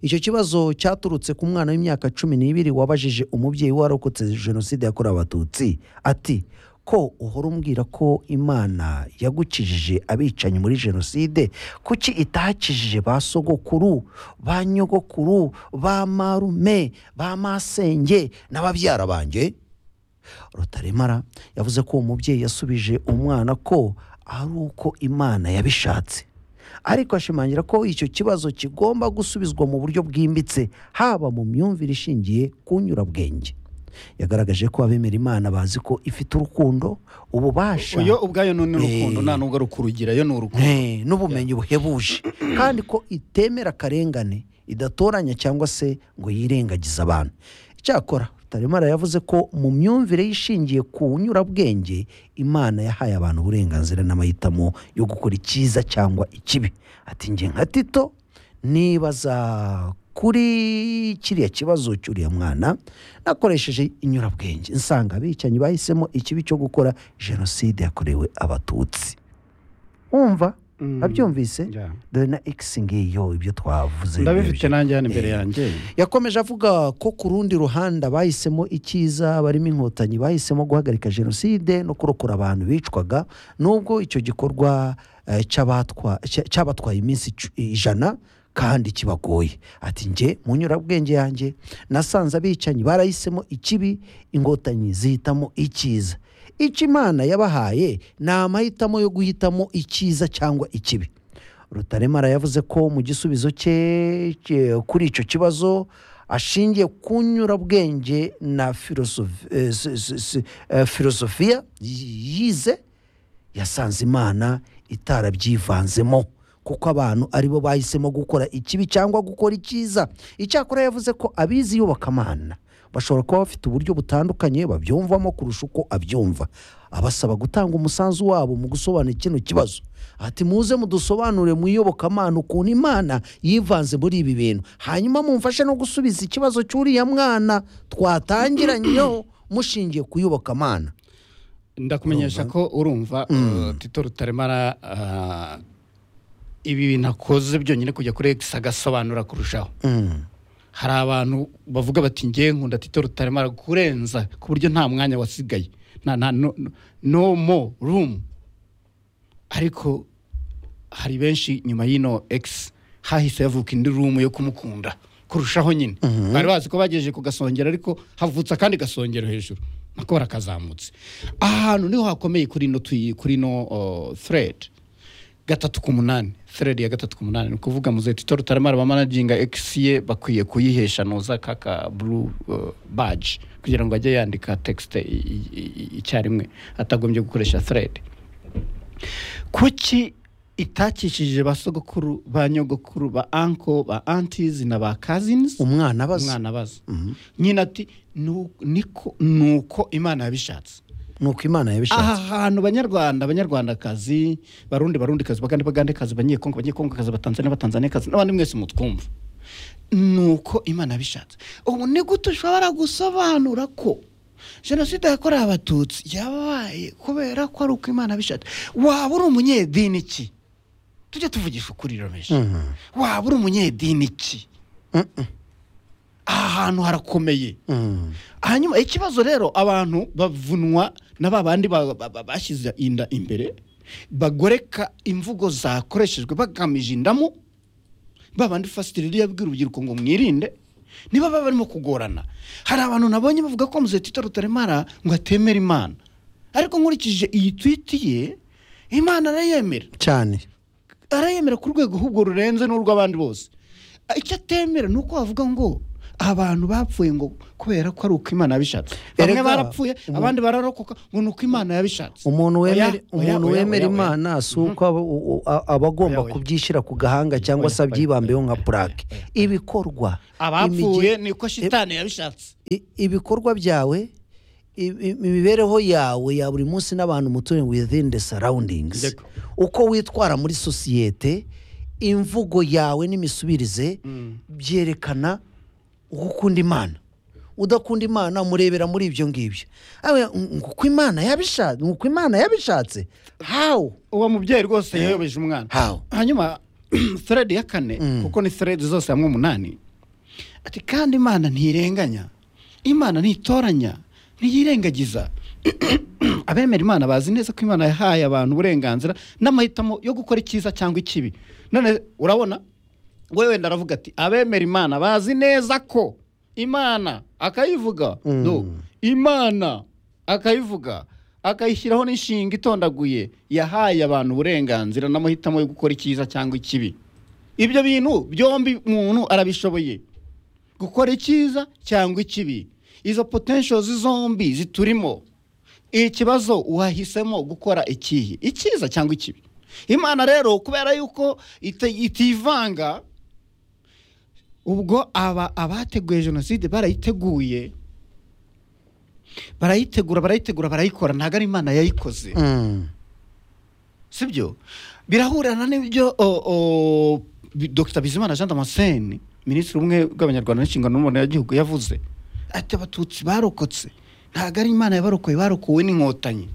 icyo kibazo cyaturutse ku mwana w'imyaka cumi n'ibiri wabajije umubyeyi warokotse jenoside yakorewe abatutsi ati ko uhora umbwira ko imana yagukijije abicanyi muri jenoside kuki itakijije ba sogokuru ba nyogokuru ba marume ba masenge n'ababyara banjye rutaremara yavuze ko uwo mubyeyi yasubije umwana ko ari uko imana yabishatse ariko ashimangira ko icyo kibazo kigomba gusubizwa mu buryo bwimbitse haba mu myumvire ishingiye ku nyurabwenge yagaragaje ko abemera imana bazi ko ifite urukundo ububasha uyo ubwayo ni urukundo Eh. nta nubwo ari ukurugera yo ni urukundo Eh, n'ubumenyi buhebuje kandi ko itemera akarengane idatoranya cyangwa se ngo yirengagize abantu icyakora rutaremara yavuze ko mu myumvire ishingiye ku nyurabwenge imana yahaye abantu uburenganzira n'amahitamo yo gukora icyiza cyangwa ikibi ati njye nka tito nibaza kuri kiriya kibazo cy'uriya mwana nakoresheje inyurabwenge nsanga abicanyi bahisemo ikibi cyo gukora jenoside yakorewe abatutsi wumva abyumvise Yeah. dore na x ngiyo ibyo twavuze ndabifite nanjye hano imbere Eh. yanjye yakomeje avuga ko ku rundi ruhande bahisemo icyiza barimo inkotanyi bahisemo guhagarika jenoside no kurokora abantu bicwaga nubwo icyo gikorwa eh, cy'abatwa- cya- cyabatwaye iminsi icu- ijana kandi kibagoye ati njye mu nyurabwenge yanjye nasanze abicanyi barahisemo ikibi inkotanyi zihitamo icyiza icyo imana yabahaye ni amahitamo yo guhitamo icyiza cyangwa ikibi rutaremara yavuze ko mu gisubizo cye cye- kuri icyo kibazo ashingiye ku nyurabwenge na filosofi- eh, si- si- si- eh, filosofiya y- yize yasanze imana itarabyivanzemo kuko abantu aribo bahisemo gukora ikibi cyangwa gukora icyiza icyakora yavuze ko abizi iyobokamana bashobora kuba bafite uburyo butandukanye babyumvamo kurusha uko abyumva abasaba gutanga umusanzu wabo mu gusobanura kino kibazo ati muze mudusobanure mu iyobokamana ukuntu imana yivanze muri ibi bintu hanyuma mumfashe no gusubiza ikibazo cy'uriya mwana twatangiranyeho mushingiye ku iyobokamana ndakumenyesha ko urumva uh, tito rutaremara uh, ibi bintu akoze byonyine kujya kuri egisi agasobanura kurushaho hari abantu bavuga bati ngewe nkunda tito rutaremara kurenza ku buryo nta mwanya wasigaye nta nta no, no- no more room ariko hari benshi nyuma y'ino egisi hahise havuka indi rumu yo kumukunda kurushaho nyine bari bazi ko bagejeje ku gasongero ariko havutse akandi gasongero hejuru nako barakazamutse aha hantu niho hakomeye kuri ino tuyi kuri ino thread gatatu ku munani thread ya gatatu ku munani ni ukuvuga muze tito rutaremara bamanaginga x ye bakwiye kuyihesha noza kaka blue uh, badge kugira ngo ajye yandika text i- i- i- icyarimwe atagombye gukoresha thread kuki itakishije ba sogokuru ba nyogokuru ba anko ba aunties na ba cousins umwana abaza umwana abaza nyina ati "Nu- niko nuko imana yabishatse ni uko imana aha yabishatse hantu banyarwanda banyarwandakazi barundi barundikazi bagande bagandekazi banyekongo banyekongokazi batanzania batanzaniyakazi n'abandi mwese mutwumva ni uko imana yabishatse ubu ni gute ushobora gusobanura ko jenoside yakorewe abatutsi yabaye kubera ko ari uko imana yabishatse waba uri umunyedini ki tujye tuvugisha ukuri romeshi waba uri umunyedini ki aha hantu harakomeye Mm. hanyuma ikibazo rero abantu bavunwa na ba bandi ba- ba- ba- bashyize inda imbere bagoreka imvugo zakoreshejwe bagamije indamo ba bandi fasitiri yabwira urubyiruko ngo mwirinde niba baba barimo kugorana hari abantu nabonye bavuga ko muze tito rutaremara ngo atemera imana ariko nkurikije iyi twiti ye imana arayemera cyane arayemera ku rwego ahubwo rurenze n'urw'abandi bose icyo atemera ni uko wavuga ngo abantu bapfuye ngo kubera ko ari uko imana yabishatse bamwe Erega, barapfuye umu- abandi bararokoka ngo ni uko imana yabishatse umuntu Oya, wemera oya, umuntu oya, wemera oya, oya. imana si uko aba- u- u- a- aba agomba Oya, oya. kubyishyira ku gahanga cyangwa se Oya, oya, abyibambeho oya, nka oya, purake oya, oya. ibikorwa abapfuye imigi- niko shitani yabishatse i- ibikorwa byawe i- i- imibereho yawe ya buri munsi n'abantu mutuye within the surroundings Yego. uko witwara muri sosiyete imvugo yawe n'imisubirize byerekana uko ukunda imana udakunda imana murebera muri ibyo ngibyo Awe, nguko imana yabishatse nguko imana yabishatse how uwo mubyeyi rwose yayobeje umwana How? hanyuma thread ya kane kuko ni thread zose hamwe umunani ati kandi imana ntirenganya imana ntitoranya ntiyirengagiza abemera imana bazi neza ko imana yahaye abantu uburenganzira n'amahitamo yo gukora icyiza cyangwa ikibi none urabona we wenda aravuga ati abemera imana bazi neza ko imana akayivuga no imana akayivuga akayishyiraho n'inshinga itondaguye yahaye abantu uburenganzira n'amahitamo yo gukora icyiza cyangwa ikibi ibyo bintu byombi umuntu arabishoboye gukora icyiza cyangwa ikibi izo potentials zombi ziturimo ikibazo wahisemo gukora ikihe icyiza cyangwa ikibi imana rero kubera yuko ite- itivanga ubwo aba abateguye jenoside barayiteguye barayitegura barayitegura barayikora ntabwo ari imana yayikoze Mm. sibyo birahurana n'ibyo o, o, Bi- dr bizimana jean damascene minisitiri umwe bw'abanyarwanda n'inshingano n'umuntu y'igihugu yavuze ati abatutsi barokotse ntabwo ari imana yabarokoye barokowe n'inkotanyi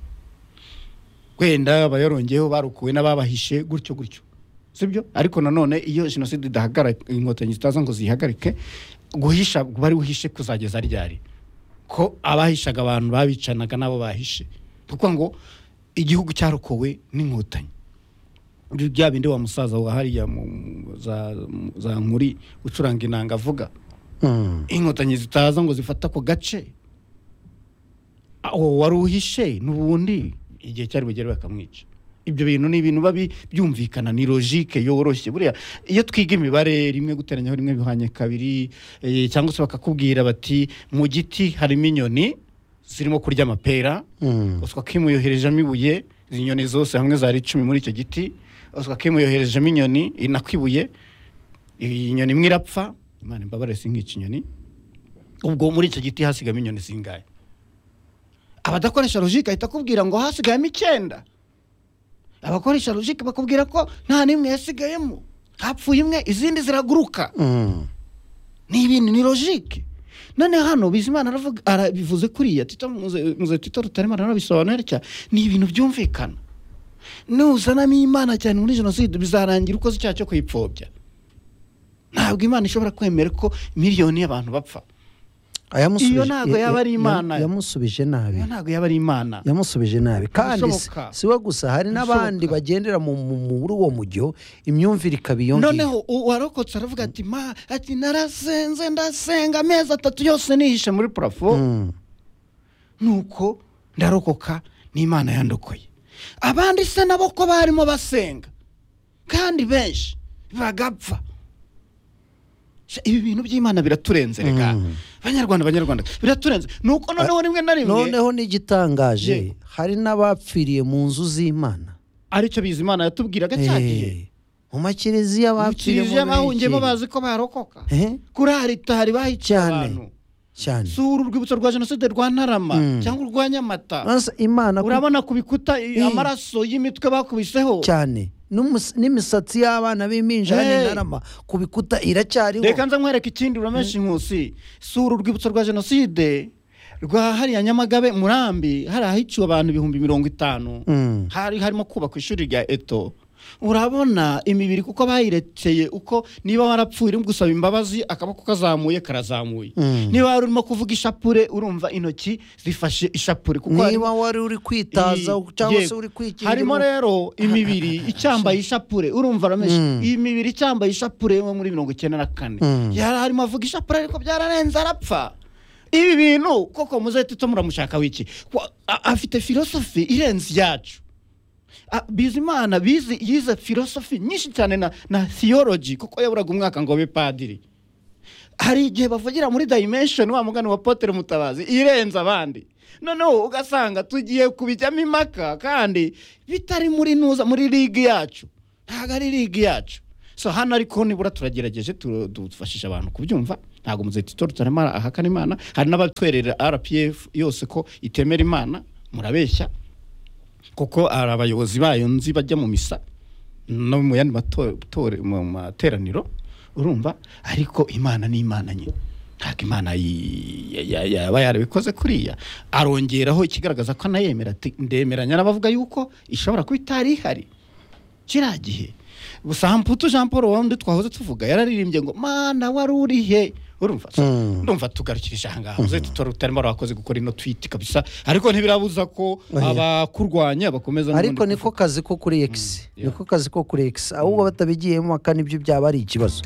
wenda abayarongeyeho barokowe n'ababahishe gutyo gutyo sibyo ariko nanone iyo jenoside idahagarara inkotanyi zitaza ngo zihagarike guhisha bari buhishe kuzageza ryari ko abahishaga abantu babicanaga n'abo bahishe kuko ngo igihugu cyarokowe n'inkotanyi Ibyo bya bindi wa musaza wa hariya mu- mu- za- mu- za nkuri ucuranga inanga avuga Mm. inkotanyi zitaza ngo zifata ako gace uwo wari uhishe n'ubundi igihe cyari bugere bakamwica ibyo bintu ni ibintu biba bi- byumvikana ni logike yoroshye buriya iyo twiga imibare rimwe guteranyaho rimwe bihwanye kabiri eh, cyangwa se bakakubwira bati mu giti harimo inyoni zirimo kurya amapera Mm. uswa ko imuyuherejemo ibuye izi nyoni zose hamwe zari icumi muri icyo giti oswa kemu yoherejemo inyoni inakwibuye iyi nyoni imwe irapfa imana imbabare sinkica inyoni ubwo muri icyo giti hasigamo inyoni zingahe abadakoresha logike ahita akubwira ngo hasigayemo icyenda abakoresha logike bakubwira ko nta n'imwe yasigayemo hapfuye imwe izindi ziraguruka Mm. ni ibintu ni logike none hano bizimana aravuga arabivuze kuriya tito muze muze tito rutaremara arabisobanura cyane ni ibintu byumvikana nuzanamo imana cyane muri jenoside bizarangira ukoze icyaha cyo kuyipfobya ntabwo imana ishobora kwemera ko miliyoni y'abantu bapfa Ayamusubije- Iyo ntabwo ya- yaba ya- ari Imana. ya- Yamusubije nabi. Iyo ntabwo yaba ari imana yamusubije nabi kandi si- Ibishoboka. si we gusa hari n'abandi Ibishoboka. bagendera mu- mu- muri uwo mujyo imyumvire ikaba iyo ngiyo noneho u- uwarokotse aravuga ati ma ati narasenze ndasenga amezi atatu yose nihishe muri parafo Mm. nuko ndarokoka n'imana yandokoye abandi se nabo ko barimo basenga kandi benshi bagapfa Se ibi bintu by'imana biraturenze rega banyarwanda banyarwanda biraturenze nuko noneho rimwe na rimwe noneho n'igitangaje Yego. hari n'abapfiriye mu nzu z'imana aricyo bizi imana yatubwiraga cyagiye Eh, mu makiriziya bapfiriye mu kiriziya bahungiyemo biki? bazi ko barokoka Eh, kuri aritari bahiciye Cyane. abantu cyane sura urwibutso rwa jenoside rwa ntarama cyangwa urwa nyamata Maze imana ku- urabona ku bikuta i- amaraso y'imitwe bakubiseho cyane N'umus- n'imisatsi y'abana b'impinja Hey. n'intarama ku bikuta iracyariho reka nza nkwereka ikindi uramenshi inkusi sura urwibutso rwa jenoside rwa hariya nyamagabe murambi hari ahiciwe abantu ibihumbi mirongo itanu Mm. hari harimo kubakwa ishuri rya eto urabona imibiri kuko bayirekeye uko niba warapfuye urimo gusaba imbabazi akaboko kazamuye karazamuye niba wari urimo kuvuga ishapure urumva intoki zifashe ishapure kuko harimo- niba wari uri kwitaza Iyi- cyangwa se yego. uri kwikingira harimo rero imibiri icyambaye ishapure urumva rameshe iyi mibiri icyambaye ishapure yo muri mirongo icyenda na kane yari arimo avuga ishapure ariko byararenze arapfa ibi bintu koko muze tito muramushaka wiki Wa- a- afite filosofi irenze iyacu A- bizimana bizi yize filosofi nyinshi cyane na, na theology kuko yaburaga umwaka ngo abe padiri hari igihe bavugira muri dimension wa mugani wa potere mutabazi irenze abandi noneho ugasanga tugiye kubijyamo impaka kandi bitari muri nuza muri ligi yacu ntabwo ari ligi yacu so hano ariko nibura turagerageje tu- dufashisha abantu kubyumva ntabwo muzitito rutaremara ahakana imana hari n'abatwerera rpf yose ko itemera imana murabeshya kuko hari abayobozi bayo nzi bajya mu misa no mu yandi mato- tore- mu materaniro urumva ariko imana ni imana nyine ntabwo imana yi- ya- ya- yaba yarabikoze kuriya arongeraho ikigaragaza ko anayemera ati ndemeranya n'abavuga yuko ishobora kuba itari ihari kiriya gihe samputu jean paul wundi twahoze tuvuga yararirimbye ngo mana wari uri he urumva so, ndumva tugarukirije ahangaha muze tutari utarimo urakoze gukora ino twiti kabisa ariko ntibirabuza ko Oya. abakurwanya bakomeza ariko n'ubundi niko kazi ko kuri x yeah. niko kazi ko kuri x ahubwo batabigiyemo aka nibyo byaba ari ikibazo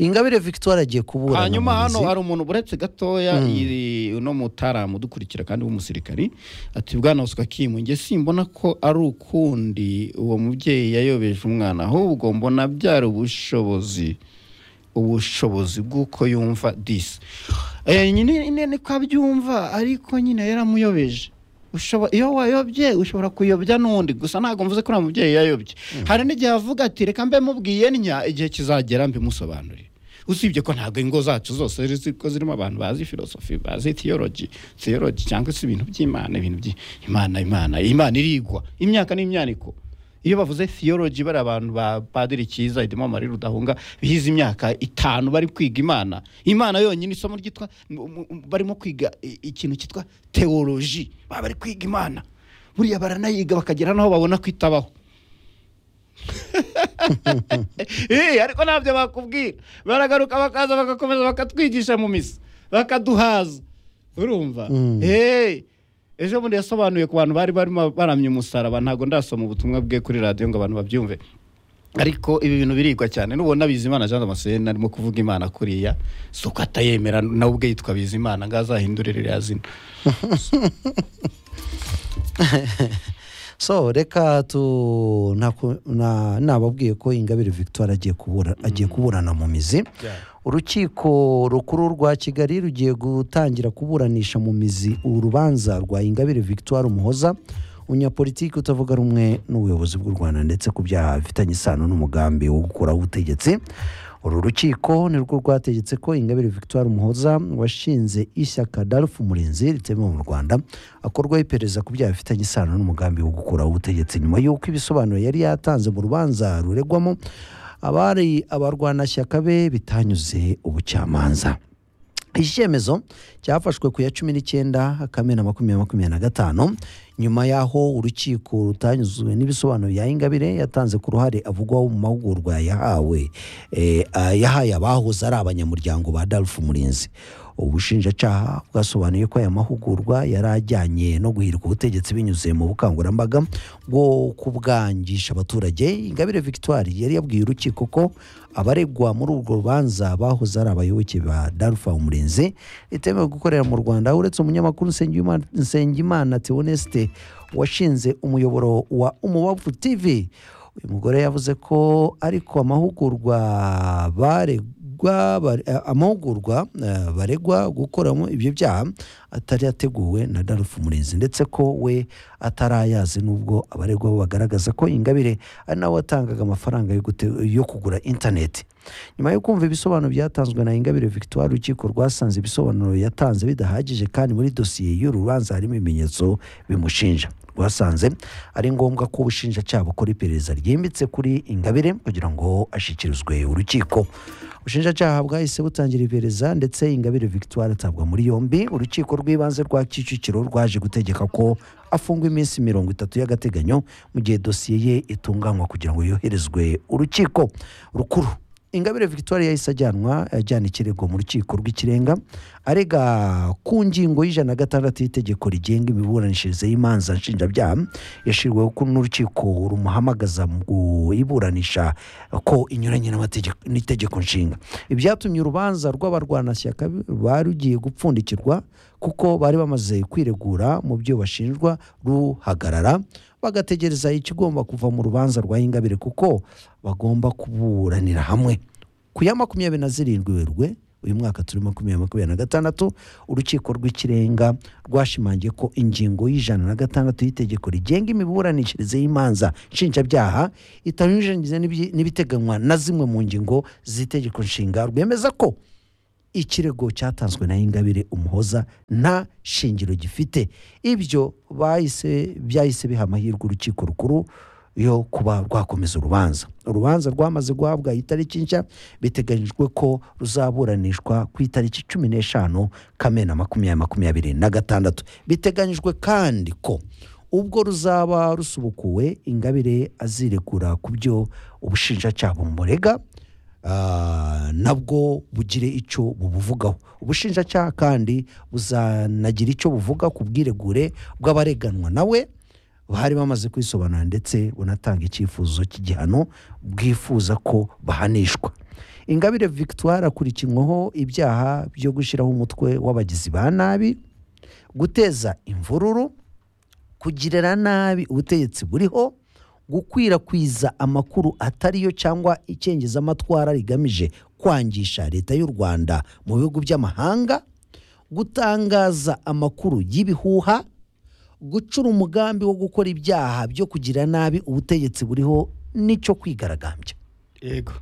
ingabire victoire agiye kuburana hanyuma mu hano mizi. hari umuntu buretse gatoya iri- uno mutaramu udukurikira kandi w'umusirikari ati bwana uswa kimu njye simbona ko ari ukundi uwo mubyeyi yayobeje umwana ahubwo mbona byari ubushobozi ubushobozi bw'uko yumva disi Eh, nyine nyine niko abyumva ariko nyine yaramuyobeje Ushobora- iyo wayobye ushobora kuyobya n'undi gusa ntabwo mvuze ko nta mubyeyi yayobye hari n'igihe avuga ati reka mbe mubwiye ntya igihe kizagera mbimusobanurire usibye ko ntabwo ingo zacu zose ziri- ziri- ko zirimo abantu bazi filosofi bazi theology theology cyangwa se ibintu by'imana ibintu by'imana imana imana irigwa imyaka n'imyaniko iyo bavuze theology bari abantu ba padiri cyiza idimo marira rudahunga bize imyaka itanu bari kwiga imana imana yonyine isomo ryitwa mu- mu- barimo kwiga i- ikintu cyitwa teoloji baba bari kwiga imana buriya baranayiga bakagera n'aho babona ko itabaho Eh, ariko ntabyo bakubwira baragaruka bakaza bagakomeza bakatwigisha mu misa bakaduhaza urumva Eh, ejo bundi yasobanuye ku bantu bari barimo baramye umusaraba ntabwo ndasoma ubutumwa bwe kuri radiyo ngo abantu babyumve ariko ibi bintu birigwa cyane nubona bizimana jean damascene arimo kuvuga imana kuriya si uko atayemera nawe ubwe yitwa bizimana ngo azahindurire iriya zina so reka tu ntaku- na- nababwiye ko ingabire victoire agiye kubura agiye kuburana mu mizi urukiko rukuru rwa kigali rugiye gutangira kuburanisha mu mizi urubanza rwa ingabire victoire umuhoza umunyapolitiki utavuga rumwe n'ubuyobozi bw'u rwanda ndetse ku byaha bifitanye isano n'umugambi wo gukuraho ubutegetsi uru rukiko nirwo rwategetse ko ingabire victoire muhoza washinze ishyaka darufu murinzi ritemewe mu rwanda akorwaho iperereza ku byaha bifitanye isano n'umugambi wo gukuraho ubutegetsi nyuma y'uko ibisobanuro yari yatanze mu rubanza ruregwamo abari abarwanashyaka be bitanyuze ubucamanza iki cyemezo cyafashwe ku ya cumi n'icyenda kamena makumyabiri makumyabiri na gatanu nyuma y'aho urukiko rutanyuzwe n'ibisobanuro bya ingabire yatanze ku ruhare avugwaho mu mahugurwa yahawe eh, ah, yahaye abahoze ari abanyamuryango ba darufu murinzi ubushinjacaha bwasobanuye ko aya mahugurwa yari ajyanye no guhirika ubutegetsi binyuze mu bukangurambaga bwo kubwangisha abaturage ingabire victoire yari yabwiye urukiko ko abaregwa muri urwo rubanza bahoze ari abayoboke ba darufa umurinzi ritemewe gukorera mu rwanda uretse umunyamakuru Nsengima- nsengimana teoneste washinze umuyoboro wa umubavu tv uyu mugore yavuze ko ariko amahugurwa baregwa bare- eh, amahugurwa eh, baregwa gukoramo ibyo byaha atari yateguwe na darufu murinzi ndetse ko we atarayazi n'ubwo abaregwa bo bagaragaza ko ingabire ari nawe watangaga amafaranga yo gute- yo kugura interineti nyuma yo kumva ibisobanuro byatanzwe na ingabire victoire urukiko rwasanze ibisobanuro yatanze bidahagije kandi muri dosiye y'uru rubanza harimo ibimenyetso bimushinja rwasanze ari ngombwa ko ubushinjacyaha bukora iperereza ryimbitse kuri ingabire kugira ngo ashyikirizwe urukiko ubushinjacyaha bwahise butangira iperereza ndetse ingabire victoire atabwa muri yombi urukiko rw'ibanze rwa kicukiro rwaje gutegeka ko afungwa iminsi mirongo itatu y'agateganyo mu gihe dosiye ye itunganywa kugira ngo yoherezwe urukiko rukuru ingabire victoire yahise ajyanwa ajyana ikirego mu rukiko rw'ikirenga arega ku ngingo y'ijana na gatandatu y'itegeko rigenga imiburanishirize y'imanza nshinjabyaha yashyiriweho ko n'urukiko rumuhamagaza mu kuyiburanisha ko inyuranye n'amategeko- n'itegeko nshinga ibyatumye urubanza rw'abarwanashyaka bari rugiye gupfundikirwa kuko bari bamaze kwiregura mu byo bashinjwa ruhagarara bagategereza ikigomba kuva mu rubanza rwa ingabire kuko bagomba kuburanira hamwe ku ya makumyabiri na zirindwi werurwe uyu mwaka turi makumyabiri makumyabiri na gatandatu urukiko rw'ikirenga rwashimangiye ko ingingo y'ijana na gatandatu y'itegeko rigenga imiburanishirize y'imanza nshinjabyaha itanyujanyije n'ibi- n'ibiteganywa na zimwe mu ngingo z'itegeko nshinga rwemeza ko ikirego cyatanzwe na ingabire umuhoza nta shingiro gifite ibyo bahise byahise biha amahirwe urukiko rukuru yo kuba rwakomeza urubanza urubanza rwamaze guhabwa itariki nshya biteganyijwe ko ruzaburanishwa ku itariki cumi n'eshanu kamena makumyabiri makumyabiri na gatandatu biteganyijwe kandi ko ubwo ruzaba rusubukuwe ingabire aziregura ku byo ubushinjacyaha bumurega ah, nabwo bugire icyo bubuvugaho ubushinjacyaha kandi buzanagira icyo buvuga ku bwiregure bw'abareganwa nawe bari bamaze kwisobanura ndetse bunatanga icyifuzo cy'igihano bwifuza ko bahanishwa ingabire victoire akurikinyweho ibyaha byo gushyiraho umutwe w'abagizi ba nabi guteza imvururu kugirira nabi ubutegetsi buriho gukwirakwiza amakuru atariyo cyangwa icengezamatwara rigamije kwangisha leta y'u rwanda mu bihugu by'amahanga gutangaza amakuru y'ibihuha gucura umugambi wo gukora ibyaha byo kugira nabi ubutegetsi buriho n'icyo kwigaragambya yego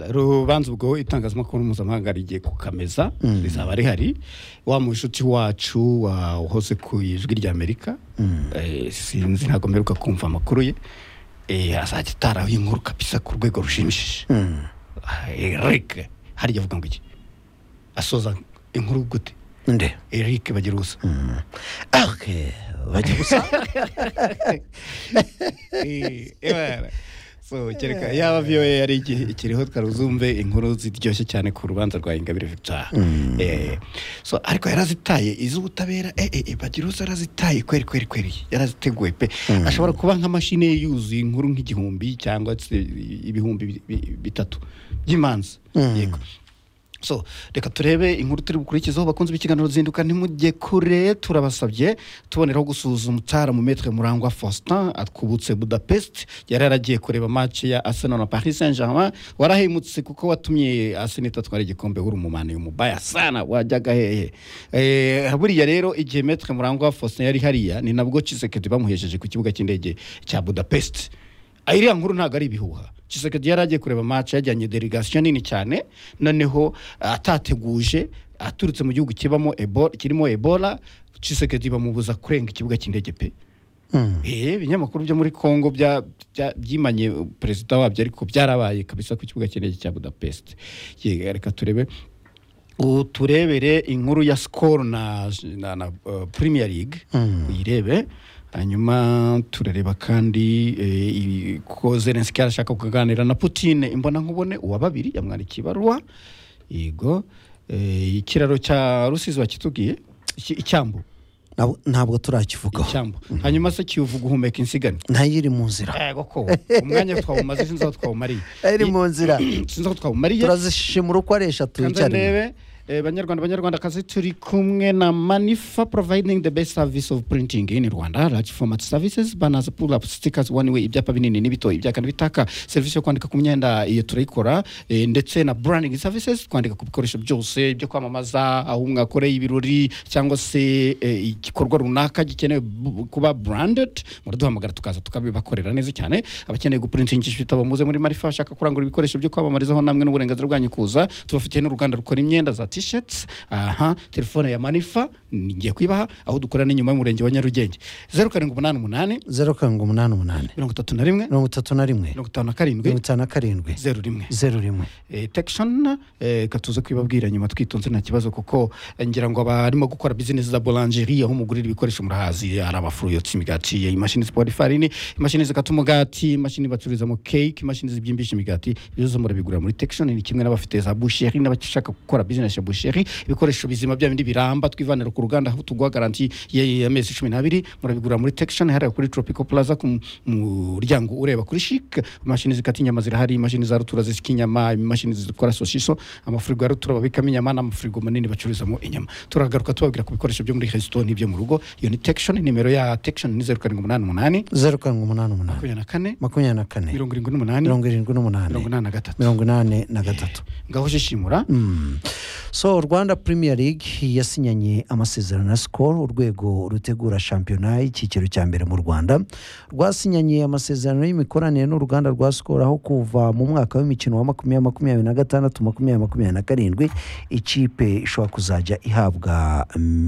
rubanza ubwo itangazamakuru mpuzamahanga rigiye kukameza rizaba rihari wa mushuti wacu wahoze ku ijwi ry'amerika eh, sinzi ntabwo mperuka kumva amakuru ye eh, azajya ataraho inkuru kabisa ku rwego rushimishije erike harya avuga ngo iki asoza inkuru gute nde erike bagira ubusa okay. bajya gusa Eh, eh, so kereka yaba VOA yari iki- ikiriho twaruzumve inkuru ziryoshye cyane ku rubanza rwa Ingabire Victoire Eh, so ariko yarazitaye iz'ubutabera eh eh eh, Bagiruza yarazitaye kweri kweri kweri yaraziteguye pe ashobora kuba nka mashine ye yuzuye inkuru nk'igihumbi cyangwa se ibihumbi bi- bi- bitatu by'imanza yego so reka turebe inkuru turi bukurikizeho bakunze ibikiganiro zinduka ntimujye kure turabasabye tuboneraho gusuzuma utara mu metre murangwa faustin atwubutse budapest yari yaragiye kureba match ya arsenal na paris saint germain warahemutse kuko watumye arsenal itatwara igikombe uri umumani umubaya sana wajyaga hehe Eh, buriya rero igihe metre murangwa faustin yari hariya ni nabwo kisekedi bamuhesheje ku kibuga cy'indege cya budapest Ah, iriya nkuru ntabwo ari ibihuha kisekedi yari agiye kureba match yajyanye delegation nini cyane noneho ah, atateguje aturutse mu gihugu kibamo Ebo- kirimo ebola kisekedi bamubuza kurenga ikibuga cy'indege pe Eh, ibinyamakuru byo muri congo bya- bya- byimanye uh, perezida wabyo ariko byarabaye kabisa ku kibuga cy'indege cya budapest Ye, reka turebe ubu turebere inkuru ya skol na, na, na uh, premier league uyirebe hanyuma turareba kandi eh, i- ko zelenski arashaka kuganira na putine imbona nkubone uwa babiri yamwandikiye ibaruwa yego eh, ikiraro cya rusizi wakitubwiye Iki- icyambu Nab- ntabwo turakivugaho icyambu hanyuma se kivuga guhumeka insigane nayo iri mu nzira yego ko umwanya twawumaze sinzi aho twawumariye iri mu nzira sinzi aho twawumariye turazishimira uko ari eshatu kanze icyarimwe ndebe eh, banyarwanda banyarwandakazi turi kumwe na manifa providing the best service of printing in rwanda large format services banners pull up stickers one way ibyapa binini n'ibito ibyakana bitaka serivisi yo kwandika ku myenda iyo turayikora eh, ndetse na branding services kwandika ku bikoresho byose byo kwamamaza aho mwakoreye ibirori cyangwa se eh, igikorwa runaka gikenewe bu- kuba branded muraduhamagara tukaza tukabibakorera neza cyane abakeneye gupurintingisha ibitabo muze muri marifa bashaka kurangura ibikoresho byo kwamamarizaho namwe n'uburenganzira bwanyu kuza tubafitiye n'uruganda rukora imyenda za t-shirts aha telefone ya manifa ngiye kwibaha aho dukorera n'inyuma y'umurenge wa nyarugenge zeru karindwi umunani umunani zeru karindwi umunani umunani mirongo itatu na rimwe mirongo itatu na rimwe mirongo itanu na karindwi mirongo itanu na karindwi zeru rimwe zeru rimwe eh, Texan eh, katuze kwibabwira nyuma twitonze nta kibazo kuko eh, ngira ngo abarimo gukora business za boulangerie aho umugurira ibikoresho murahazi ari abafuruyotsi imigati eh, imashini zipora ifarini imashini zikata umugati imashini bacururizamo cake imashini zibyimbisha imigati byose murabigurira muri Texan ni kimwe n'abafite za boucherie n'abashaka gukora business ya boucherie ibikoresho bizima bya bindi biramba twivanira ku ruganda aho tuguha garanti y'amezi cumi n'abiri murabigurira muri Texan hariya kuri Tropical Plaza ku mu- muryango ureba kuri chic imashini zikata inyama zirahari imashini za rutura zisika inyama imashini zikora sosiso amafurigo ya rutura babikamo inyama n'amafurigo manini bacururizamo inyama turagaruka tubabwira ku bikoresho byo muri resito n'ibyo mu rugo iyo ni tekishoni nimero ya tekishoni ni zeru karindwi umunani umunani zeru karindwi umunani umunani makumyabiri na kane makumyabiri na kane mirongo irindwi n'umunani mirongo irindwi n'umunani mirongo inani na gatatu mirongo inani na gatatu ngaho shishimura so rwanda premier league yasinyanye amasezerano na skol urwego rutegura shampiyona y'icyiciro cya mbere mu rwanda rwasinyanye amasezerano y'imikoranire n'uruganda rwa skol aho kuva mu mwaka w'imikino wa makumyabiri makumyabiri na gatandatu makumyabiri makumyabiri na karindwi ikipe ishobora kuzajya ihabwa mm,